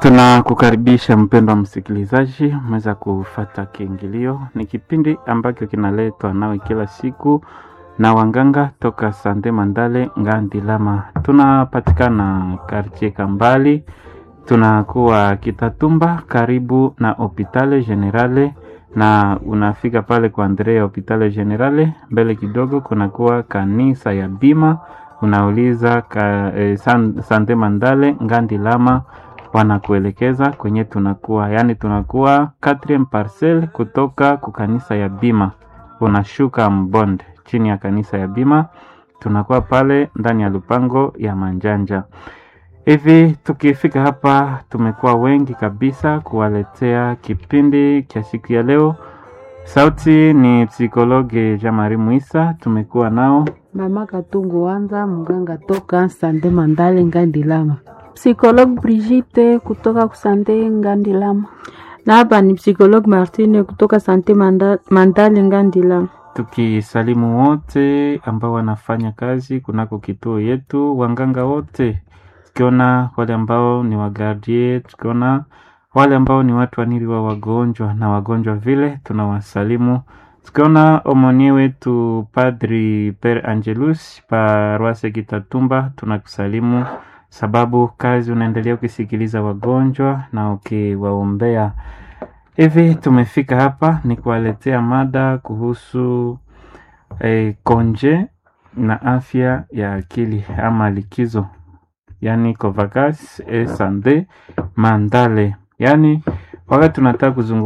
Tunakukaribisha mpendwa msikilizaji, umeweza kufata kiingilio. Ni kipindi ambacho kinaletwa nawe kila siku na wanganga toka Sande Mandale Ngandilama. Tunapatikana kartie Kambali, tunakuwa Kitatumba karibu na Hopitale Generale, na unafika pale kwa Andrea Hopitale Generale, mbele kidogo kunakuwa kanisa ya Bima, unauliza ka, eh, San, Sande Mandale Ngandilama wanakuelekeza kwenye tunakuwa, yaani tunakuwa 4 parcel kutoka ku kanisa ya Bima, unashuka Mbonde chini ya kanisa ya Bima, tunakuwa pale ndani ya lupango ya Manjanja. Hivi tukifika hapa, tumekuwa wengi kabisa kuwaletea kipindi cha siku ya leo. Sauti ni psikologe Jamari Mwisa, tumekuwa nao Mama Katungu Wanza, mganga toka Sande Mandale Ngandilama. Psikologue Brigitte kutoka kusante Ngandilama. Na hapa ni psikologue Martine kutoka Sante Manda, Mandale Ngandilama. tukisalimu wote ambao wanafanya kazi kunako kituo yetu, wanganga wote, tukiona wale ambao ni wagardie, tukiona wale ambao ni watu wanili wa wagonjwa na wagonjwa vile, tunawasalimu tukiona omoni wetu Padri Per Angelus Paroise Kitatumba, tunakusalimu sababu kazi unaendelea ukisikiliza wagonjwa na ukiwaombea. Hivi tumefika hapa ni kuwaletea mada kuhusu eh, konje na afya ya akili ama likizo, yani Covagas e Sande Mandale, yani wakati tunataka kuzungumza